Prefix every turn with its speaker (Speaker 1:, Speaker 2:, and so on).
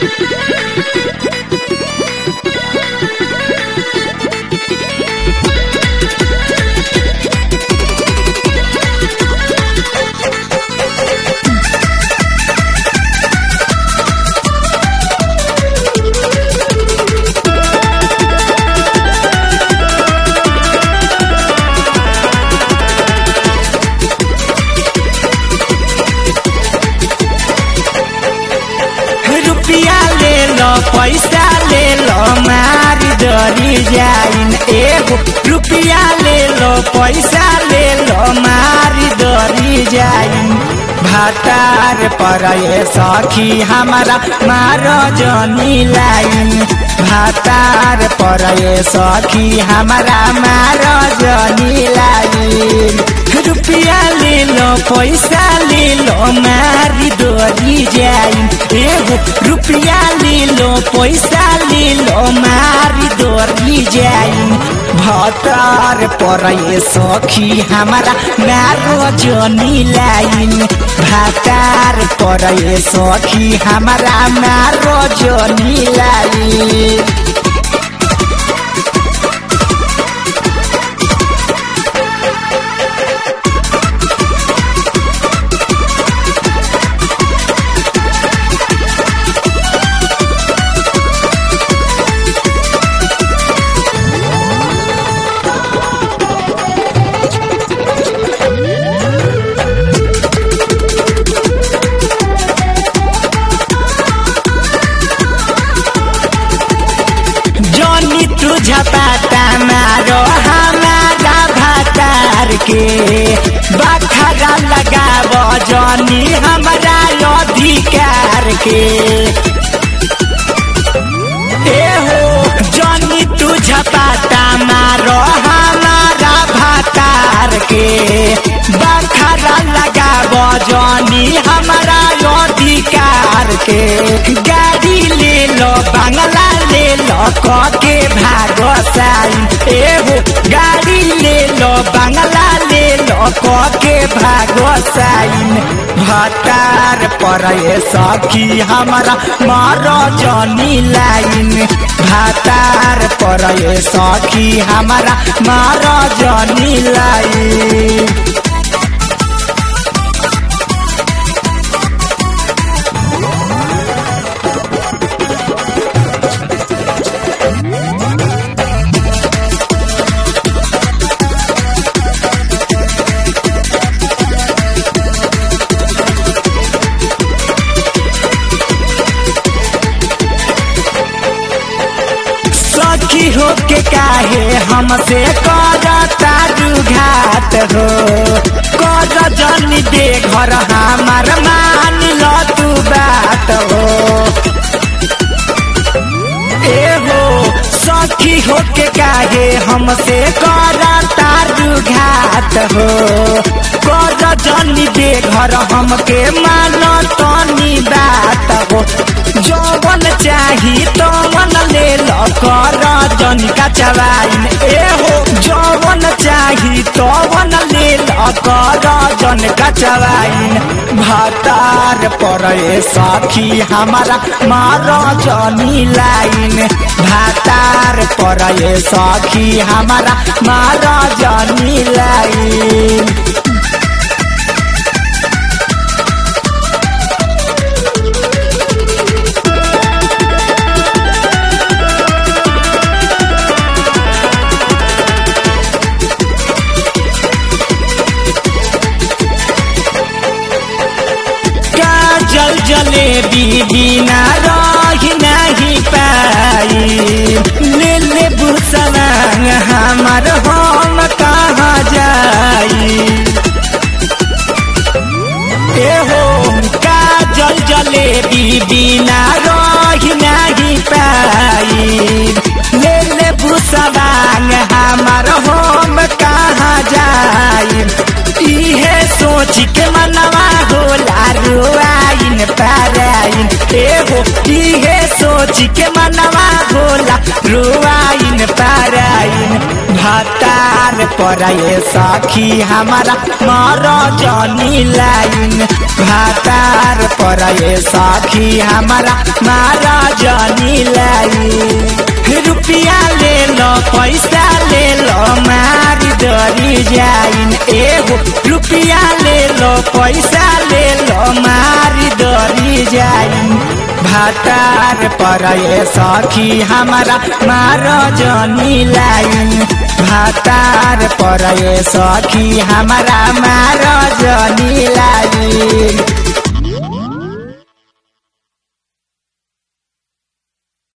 Speaker 1: रुपया ले लो पैसा ले लो मारी डरी जाइन एगो रुपया ले लो पैसा ले लो मारी डरी जाइन भातार पर ये सखी हमारा मारो जनी लाइन भातार पर ये सखी हमारा मारो जनी लाइन रुपया ले लो पैसा ले लो मारी डोरी जाइन एगो रुपया ले लो पैसा ले लो मारी डोरी जाइन भतार पर ये सखी हमारा नारो जनी लाइन भातार पर ये सखी हमारा नारो जनी लाइन जनी तू झपाटा मारो हमारा भातार के बखरा लगाब जनी हमारा अधिकार के ए हो जनी तू झपाटा मारो हमारा भातार के बखरा लगाब जनी हमारा अधिकार के गाड़ी ले लो बंगला ले लो के भागो साइन एगो गाड़ी ले लो बंगला ले लो के भागो साइन भतार पर ये सखी हमारा मारो जनी लाइन भातार पर ये सखी हमारा मारो जनी लाइन सखी हो के काहे हमसे करता घात हो कर जनी दे घर हमार मान लो तू बात हो ए हो सखी हो के काहे हमसे करता घात हो कर जनी दे घर हमके मान तनी बात हो जौवन चाही तवन ले लो कर जनी का चवाइन ए हो जौवन चाही तवन ले लो कर जन का चवाइन भातार पर ए सखी हमारा मारो जनी लाइन भातार पर ए सखी हमारा मारो जनी लाइन जल जलेबी बिना रही नहीं पाई ले ले बुसलांग हमार हम कहाँ जाई ए हो का जल जलेबी बिना रही नहीं पाई ले ले बुसलांग हमार हम कहाँ जाई इहे सोच के मनवा होला रुआइन पाराइन एहो इहे सोच के मनवा भोला रुआइन पाराइन भतार पराए सखी हमारा मर जनी लाइन भतार पराए सखी हमारा मारा जनी लाइन रुपिया ले लो पैसा ले लो मारी डरी जाइन एगो रुपिया ले लो पैसा ले लो मारी डरी जाइन भातार पर सखी हमारा मार जनी लाइन भातार पर सखी हमारा मार जनी लाइन